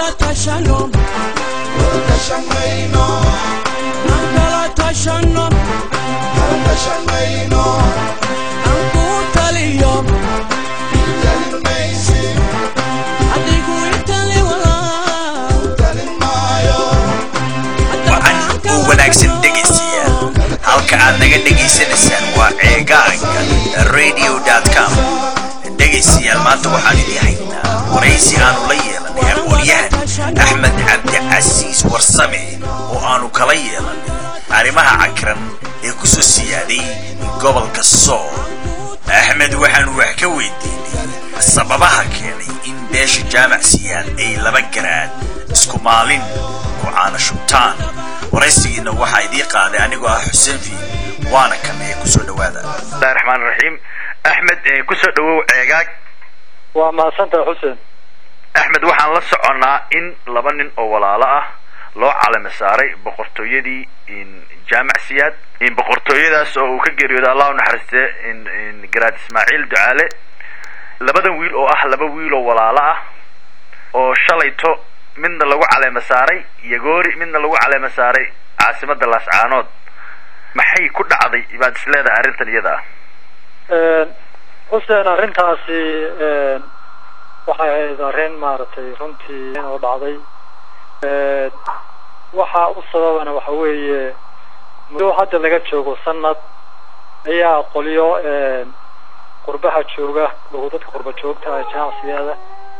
kala tashano aan kala tashano aan ku taliyo adigu itali walaa wacan oo wanaagsan dhegaystayaal halka aad naga dhegaysanaysaan waa ceegaaga radio com dhegaystayaal maanta waxaan idin haynaa waraysi aanu la yeelanay aqoonyahan axmed cabdicasiis warsame oo aanu kala yeelanay arrimaha cakiran ee ku soo siyaaday gobolka sool axmed waxaanu wax ka weydiinay sababaha keenay in beesha jaamac siyaad ay laba garaad isku maalin ku caana shubtaan waraysigiina waxaa idii qaaday anigoo ah xuseen fiid waana kan ee kusoo dhawaada bismillahi raxmaan raxiim axmed kusoo dhawow ceegaag waa mahadsantahay xuseen axmed waxaan la soconnaa in laba nin oo walaalo ah loo calami saaray boqortooyadii jaamac siyaad boqortooyadaas oo uu ka geeriyooday allah u naxariistee garaad ismaaciil ducaale labadan wiil oo ah laba wiil oo walaalo ah oo shalayto midna lagu caleema saaray yagoori midna lagu caleema saaray caasimada laascaanood maxay ku dhacday baad is leedahay arrintan iyada ah xuseen arrintaasi waxay ahayd arrin maaragtay runtii oo dhacday waxa u sababana waxa weeye muddo hadda laga joogo sanad ayaa qolyo qurbaha jooga oo dadka qurba joogta ah janacsiyada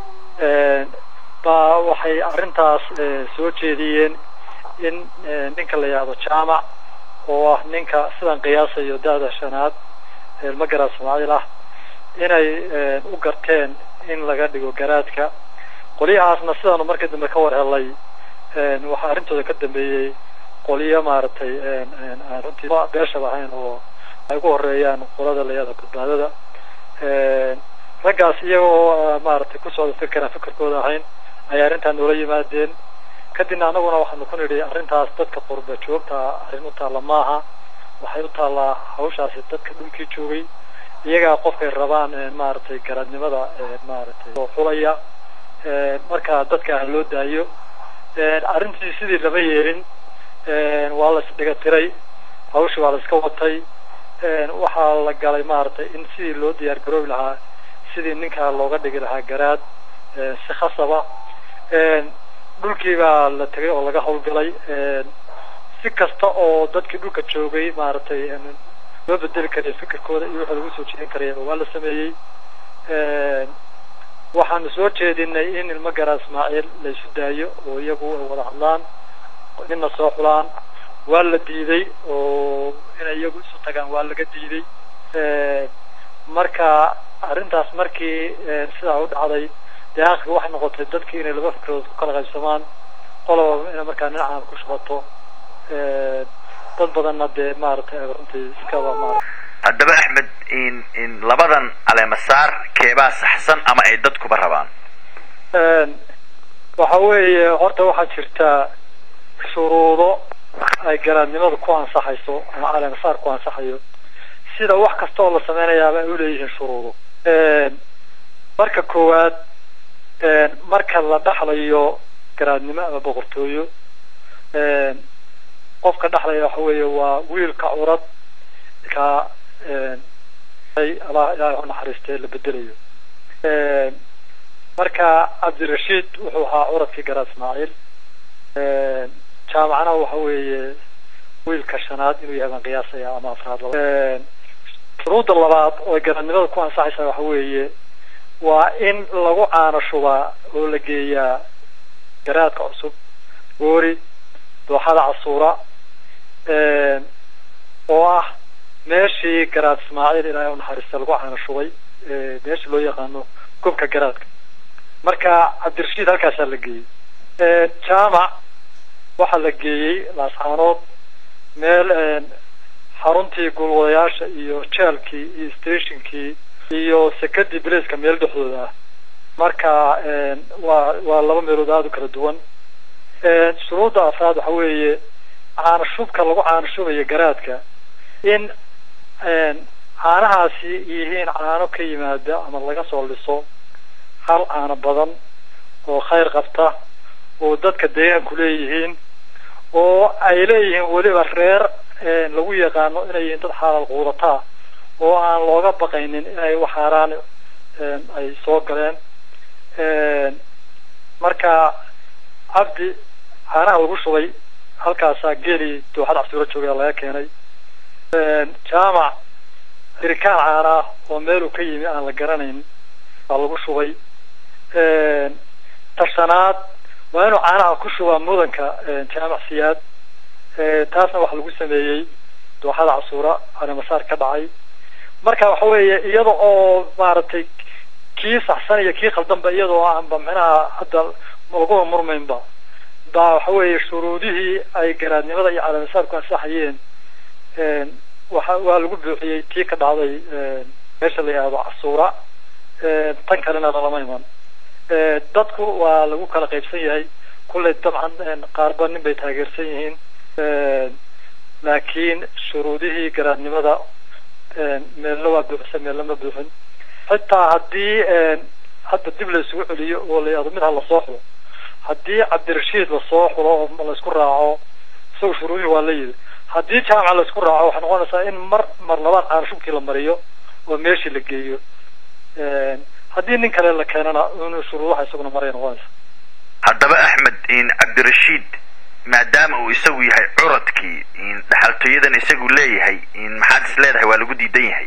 baa waxay arrintaas soo jeediyeen in ninka la yihahdo jaamac oo ah ninka sidan qiyaasayo da-da shanaad magaraad soomaaliil ah inay u garteen in laga dhigo garaadka qolyahaasna sidaanu markii dambe ka war helay waxaa arrintooda ka dambeeyey qolyo maaragtay aan runtii beeshaba ahayn oo ay ugu horeeyaan qolada layada badbaadada raggaas iyagoo maaragtay ku socda fikiraan fikirkooda ahayn ayay arrintaa noola yimaadeen kadibna annaguna waxaanu ku nidhi arrintaas dadka qurba joogta arrin u taalla maaha waxay u taallaa hawshaasi dadka dhulkii joogay iyagaa qofkay rabaan maaragtay garaadnimada maaragtay oo xulaya marka dadka aan loo daayo arrintii sidii lama yeelin waa la isdhiga tiray hawshii waa la iska watay waxaa la galay maaragtay in sidii loo diyaar garoobi lahaa sidii ninkaa looga dhigi lahaa garaad si khasaba dhulkii baa la tegay oo laga hawlgalay si kasta oo dadkii dhulka joogay maaragtay loo bedeli karaya fikirkooda iyo waxa lagu soo jeedin karaya waa la sameeyey waxaanu soo jeedinay in ilmo garaa ismaaciil la isu daayo oo iyagu ay wada hadlaan nina soo xulaan waa la diiday oo inay iyagu isu tagaan waa laga diiday marka arrintaas markii sidaa u dhacday dee aakhirka waxay noqotay dadkii inay laba fikrood ku kala qaybsamaan qoloba inay markaa dhinacaan ku shubato dad badanna dee maaragtay runtii iskaba maarata haddaba axmed in labadan caleemasaar keebaa saxsan ama ay dadkuba rabaan waxa weeye horta waxaa jirtaa shuruudo ay garaadnimadu ku ansaxayso ama caleemasaar ku ansaxayo sida wax kasta oo la sameynayaaba ay uleeyihiin shuruudo marka koowaad marka la dhaxlayo garaadnimo ama boqortooyo qofka dhexlaya waxa weeye waa wiilka curad ka allah ilaahay u naxariistee la bedelayo marka cabdirashiid wuxuu ahaa curadkii garaad ismaaciil jaamacna waxa weeye wiilka shanaad inuu yahay baan qiyaasaya ama afraad laba shuruudda labaad oo garaadnimada ku ansaxaysa waxa weeye waa in lagu caano shubaa oo la geeyaa garaadka cusub goori dooxada casuura oo ah meeshii garaad ismaaciil ilaahay u naxariista lagu caano shubay meeshii loo yaqaano gobka garaadka marka cabdirashiid halkaasaa la geeyey jaamac waxaa la geeyey laascaanood meel xaruntii gulwadayaasha iyo jeelkii iyo stationkii iyo sekadii blaceka meel dhexdooda ah marka waa waa laba meelood aada u kala duwan shuruudda afraad waxa weeye caano shubka lagu caano shubayo garaadka in caanahaasi yihiin caano ka yimaada ama laga soo liso hal caano badan oo khayr qabta oo dadka deegaanku leeyihiin oo ay leeyihiin weliba reer lagu yaqaano inay yihiin dad xaalal quudataa oo aan looga baqaynin inay wax haaraan ay soo galeen marka cabdi caanaha lagu shubay halkaasaa geeli dooxada casuuro joogaya laga keenay jaamac hirikaan caanaa oo meeluu ka yimi aan la garanayn baa lagu shubay tashanaad waa inuu caanaha ku shubaa mudanka jaamac siyaad taasna waxa lagu sameeyey dooxada casuura arimasaar ka dhacay marka waxa weeye iyada oo maaragtay kii saxsan iyo kii khaldanba iyadoo aanba micnaha hadda laguba murmaynba baa waxa weeye shuruudihii ay garaadnimada iyo calaamasaarku ansaxayeen waxa waa lagu buuxiyey tii ka dhacday meesha la yihahdo casuura tan kalena lalama iman dadku waa lagu kala qaybsan yahay kulley dabcan qaarba nin bay taageersan yihiin laakiin shuruudihii garaadnimada meelna waa buuxsan meelna ma buuxin xitaa haddii hadda dib la isugu celiyo oo la yihahdo mid ha lasoo xulo haddii cabdirashiid lasoo xulo oo laysku raaco isaga shuruudihii waa la yidhi haddii jaamaca laysku raaco waxay noqonaysaa in mar mar labaad caanshubkii la mariyo oo meeshii la geeyo haddii nin kale la keenana inuu shuruudaha isaguna maray noqonaysa haddaba axmed cabdirashiid maadaama uu isagu yahay curadkii dhaxaltooyadan isagu leeyahay maxaad is leedahay waa lagu diidan yahay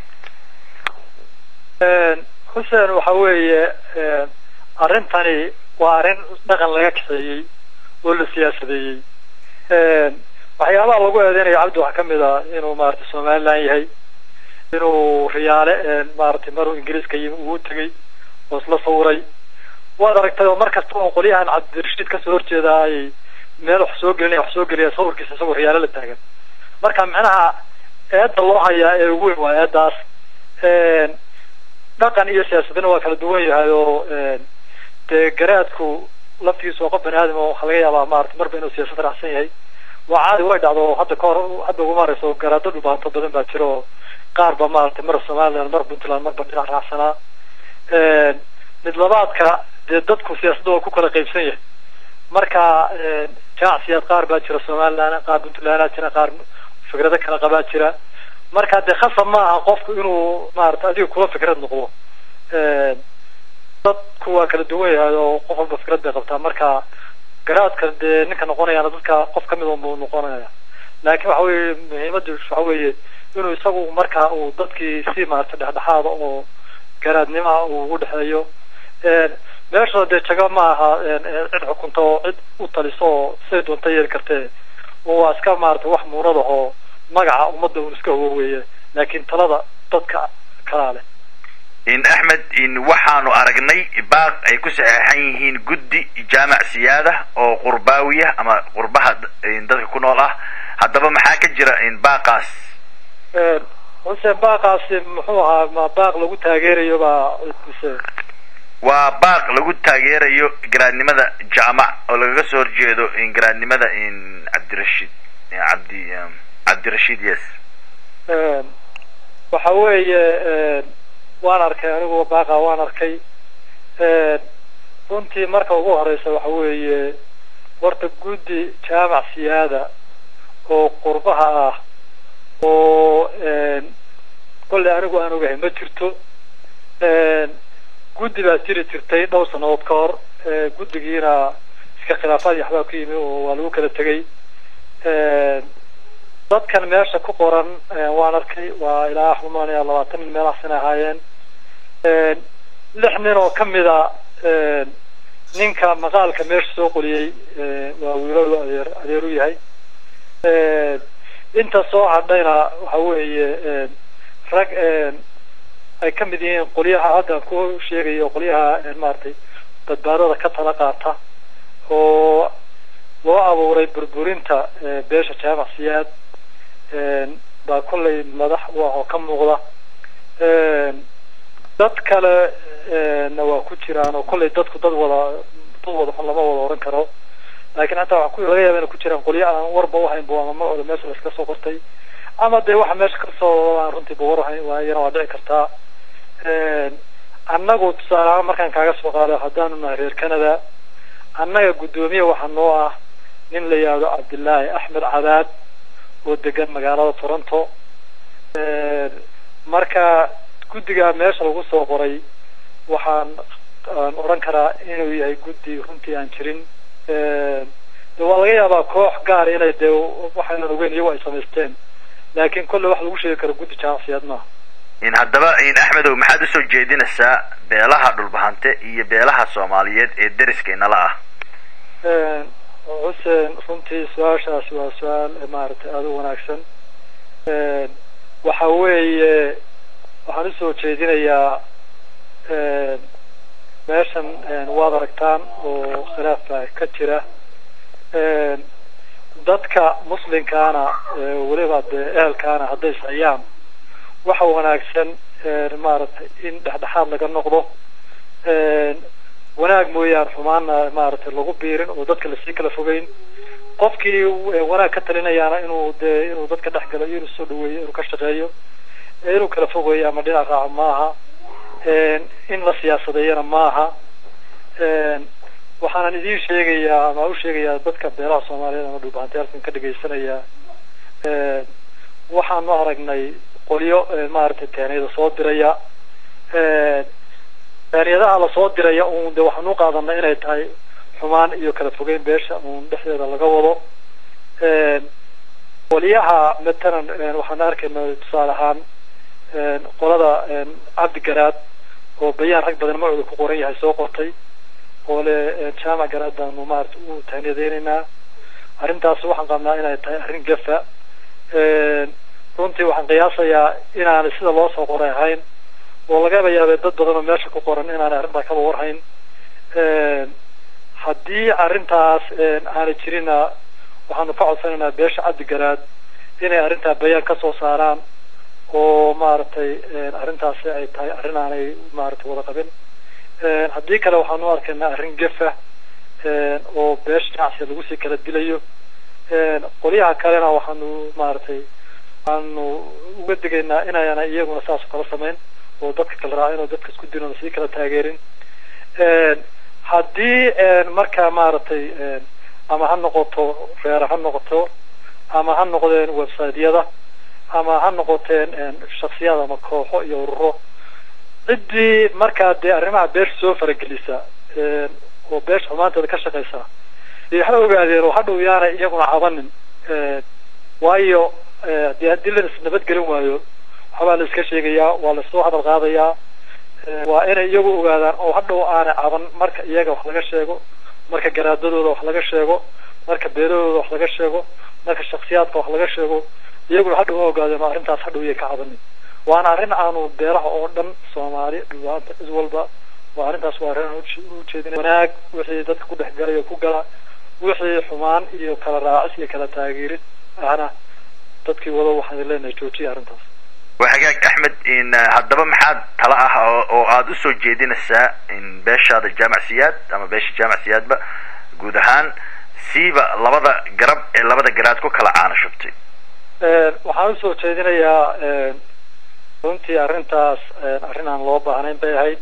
xuseen waxa weeye arrintani waa arrin dhaqan laga kaxeeyey oo la siyaasadeeyey waxyaabaha lagu eedeynayo cabdi waxaa kamid a inuu maaragtay somaliland yahay inuu riyaale maaragtay maruu ingiriiska yimi ugu tegay oo isla sawiray waad aragtay oo mar kasta oo qolyahan cabdirashiid kasoo horjeeda ay meel wax soo gelinaya wax soo geliya sawirkiisa isagoo riyaale la taagan marka macnaha eedda loo hayaa ee ugu weyn waa eeddaas dhaqan iyo siyaasadina waa kala duwan yahay oo dee garaadku laftigiisa waa qof bani aadam oo waxaa laga yaabaa maarata marba inuu siyaasad raacsan yahay waa caadi way dhacdo hadda kahor hadda ugu marayso garaado dhubaanto badan baa jira oo qaar ba maaragtay mar somaliland mar puntland marba dhinac raacsanaa mid labaadka dee dadku siyaasadda waa ku kala qaybsan yahay marka janacsiyaad qaar baa jira somaliland qaar puntlandaa jira qaar fikrado kala qabaa jira marka dee khasab ma aha qofku inuu maarata adiga kula fikrad noqdo dadku waa kala duwan yahay oo qof walba fikrad bay qabtaa marka garaadka dee ninka noqonayaana dadka qof kamid unbuu noqonaya laakiin waxa weye muhiimadu waxa weeye inuu isagu marka uu dadkii si maarata dhexdhexaada oo garaadnimaa uu ugu dhexeeyo meesha dee jago ma aha cid xukunta oo cid u taliso oo siday doonta yeeli kartee waa iska maarata wax muunada oo magaca ummadda un iska huwo weeye laakiin talada dadka kalaa leh axmed waxaanu aragnay baaq ay ku saxeexan yihiin guddi jaamac siyaada oo qurbaawiya ama qurbaha dadka ku nool ah haddaba maxaa ka jira baaqaas xuseen baaqaasi muxuu ahaa ma baaq lagu taageerayo baa mise waa baaq lagu taageerayo garaadnimada jaamac oo lagaga soo horjeedo garaadnimada cabdirashiid cabdi cabdirashiid yes waxa weeye waan arkay anigu baaqa waan arkay runtii marka ugu horeysa waxa weeye horta guddi jaamac siyaada oo qurbaha ah oo kolley anigu aan ogahay ma jirto guddi baa jiri jirtay dhowr sanadood ka hor guddigiina iska khilaafaad iyo waxbaa ku yimi oo waa lagu kala tegay dadkan meesha ku qoran waan arkay waa ilaa xumaanaya labaatan nin meelahaasina ahaayeen lix nin oo kamida ninka maqaalka meesha soo qoliyey waa wiilal adeer adeer u yahay inta soo hadhayna waxa weeye rag ay kamid yihiin qolyaha hadda ku sheegayo qolyaha maaragtay badbaadada ka tala qaata oo loo abuuray burburinta beesha jaamac siyaad baa kollay madax u ah oo ka muuqda dad kale na waa ku jiraan oo kollay dadku dad wada dad wada xun lama wada oran karo laakiin hataa waxa ku laga yaaba inay ku jiraan qolyo aan warba uhaynba ama magacooda meesha laiska soo qortay ama dee waxa meesha kasoo aan runtii ba war uhayn waayana waa dhici kartaa annagu tusaale ahaan markaan kaaga soo qaado haddaanu nahay reer canada annaga guddoomiye waxaa noo ah nin la yihahdo cabdillaahi axmed cadaad oo degan magaalada toronto marka guddiga meesha lagu soo qoray waxaan aan odhan karaa inuu yahay guddi runtii aan jirin de waa laga yaabaa koox gaar inay dee waxaynan ogeyn iyago ay samaysteen laakiin kolle wax lagu sheegi karo guddi jaamacsiyaad maaha in haddaba in axmedow maxaad usoo jeedinaysaa beelaha dhulbahante iyo beelaha soomaaliyeed ee deriskainala ah xuseen runtii su-aashaasi waa su-aal maaragtay aada u wanaagsan waxa weeye waxaan usoo jeedinayaa meeshan waad aragtaan oo khilaaf baa ka jira dadka muslimkaana weliba dee ehelkaana hadday sayaan waxa wanaagsan maaragtay in dhexdhexaad laga noqdo wanaag mooyaan xumaanna maaragtay lagu biirin oo dadka lasii kala fogeyn qofkii wanaag ka talinayaana inuu dee inuu dadka dhex galo iyo inuu soo dhaweeyo inuu ka shaqeeyo inuu kala fogeeyo ama dhinac raaco maaha in la siyaasadeeyana maaha waxaanan idiin sheegayaa ama u sheegayaa dadka beelaha soomaaliyeed ama dhulbahanteelkan ka dhegaysanaya waxaanu aragnay qolyo maaragtay teeniyada soo diraya teeniyadaha lasoo diraya un de waxaanu qaadanay inay tahay xumaan iyo kala fogeyn beesha uun dhexdeeda laga wado qolyaha matalan waxaan arkayna tusaale ahaan qolada cabdi garaad oo bayaan rag badan magacooda ku qoran yahay soo qortay oo le jaamac garaad baanu maarata u taaniyadeynaynaa arrintaas waxaan qabnaa inay tahay arrin gafa runtii waxaan qiyaasayaa inaanay sida loo soo qoray ahayn oo lagaba yaabay dad badan oo meesha ku qoran inaanay arrintaa kaba warhayn haddii arrintaas aanay jirina waxaanu ka codsanaynaa beesha cabdi garaad inay arrintaa bayaan ka soo saaraan oo maaragtay arrintaasi ay tahay arrin aanay maaragtay wada qabin haddii kale waxaanu arkaynaa arrin gefa oo beesha ganacsiga lagu sii kala dilayo qolyaha kalena waxaanu maaragtay waxaanu uga digaynaa inayna iyaguna saas oo kala samayn oo dadka kala raacin oo dadka isku dirin oo sii kala taageerin haddii marka maaragtay ama ha noqoto reera ha noqoto ama ha noqdeen websiteyada ama ha noqoteen shaksiyad ama kooxo iyo ururo ciddii markaa dee arrimaha beesha soo faragelisa oo beesha xumaanteeda ka shaqeysa dee ha ogaadeen oo hadhow yaanay iyaguna cabanin waayo dee haddii la isnabadgelin waayo waxbaa la iska sheegayaa waa lasoo hadal qaadayaa waa inay iyagu ogaadaan oo hadhow aanay caban marka iyaga wax laga sheego marka garaadadooda wax laga sheego marka beelahooda wax laga sheego marka shaksiyaadka wax laga sheego iyaguna hadhow ha ogaadeen oo arrintaas hadhow yay ka cabanin waana arrin aanu beelaha oo dhan soomaali dhubaanta cid walba waa arrintaas waa arrin aan ujeedina wanaag wixii dadka ku dhex galay oo ku gala wixii xumaan iyo kala raacis iyo kala taageerid ahna dadkii wado waxaan leenahay joojiya arrintaas waa hagaag axmed in haddaba maxaad tala ah oo aada usoo jeedinaysaa in beeshaada jaamac siyaad ama beesha jaamac siyaadba guud ahaan siiba labada garab ee labada garaad ku kala caana shubtay waxaan usoo jeedinayaa runtii arrintaas arrin aan loo baahnayn bay ahayd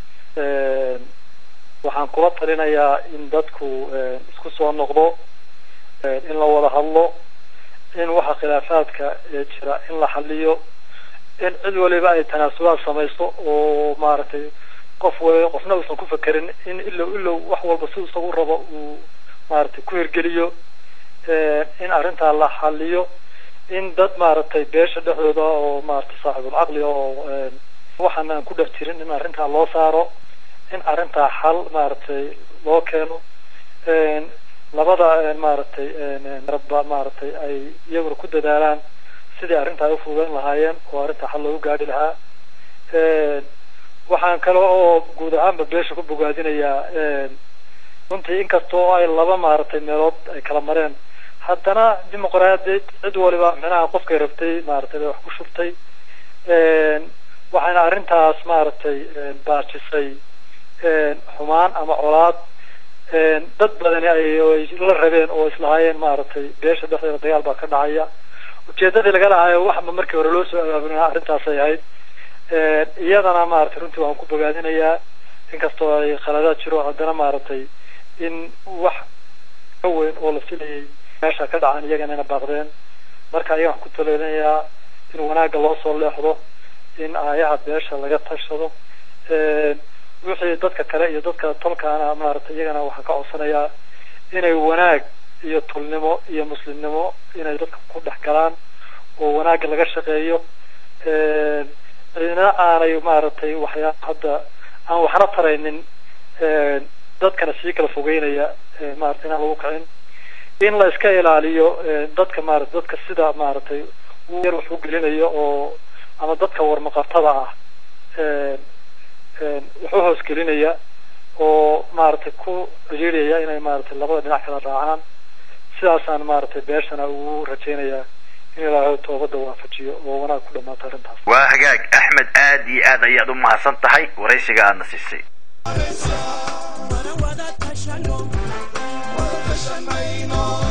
waxaan kula talinayaa in dadku isku soo noqdo in la wada hadlo in waxa khilaafaadka jira in la xaliyo in cid waliba ay tanaasulaad samayso oo maaragtay qof waliba qofna uusan ku fekerin in ilow ilow wax walba si isagu rabo uu maaragtay ku hirgeliyo in arrintaa la xaliyo in dad maaragtay beesha dhexdooda oo maaragtay saaxibul caqli oo waxaan aan ku dhex jirin in arrintaa loo saaro in arrintaa xal maaragtay loo keeno labada maaragtay rabba maaragtay ay iyaguna ku dadaalaan sidii arrintaa ay ufududeyn lahaayeen oo arrintaa xal loogu gaadhi lahaa waxaan kale oo guud ahaanba beesha ku bogaadinayaa runtii inkastoo ay laba maaragtay meelood ay kala mareen haddana dimuqraadiyad cid waliba micnaha qofkay rabtay maaragtay bay wax ku shubtay waxayna arrintaas maaragtay baajisay xumaan ama colaad dad badani ay la rabeen oo islahaayeen maaragtay beesha dhexdeeda dagaal baa ka dhacaya ujeedadii laga lahaayo waxba markii hore loo soo abaabulina arrintaasay ahayd iyadana maaragtay runtii waan ku bogaadinayaa inkastoo ay khaladaad jiro haddana maaragtay in wax ka weyn oo la filayay meesha ka dhacaan iyagana ina baaqdeen marka ayaga waxaan ku taleenayaa in wanaagga loo soo leexdo in aayaha beesha laga tashado wixii dadka kale iyo dadka tolkaana maaragtay iyagana waxaan ka codsanayaa inay wanaag iyo tolnimo iyo muslimnimo inay dadka ku dhex galaan oo wanaagga laga shaqeeyo cidina aanay maaragtay waxyaa hadda aan waxna taraynin dadkana sii kala fogeynaya maaragtay inaan lagu kicin in la iska ilaaliyo dadka maarata dadka sida maaragtay yar wax u gelinayo oo ama dadka warmaqartada ah wax u hoos gelinaya oo maaragtay ku ciriiriyaya inay maaragtay labada dhinac kala raacaan sidaasaan maaragtay beeshana ugu rajaynayaa in ilaahay toobadda waafajiyo oo wanaag ku dhamaato arrintaas waa hagaag axmed aad iyo aad ayaad u mahadsan tahay waraysiga aadna siisay mana wada tashano Wada tashanayno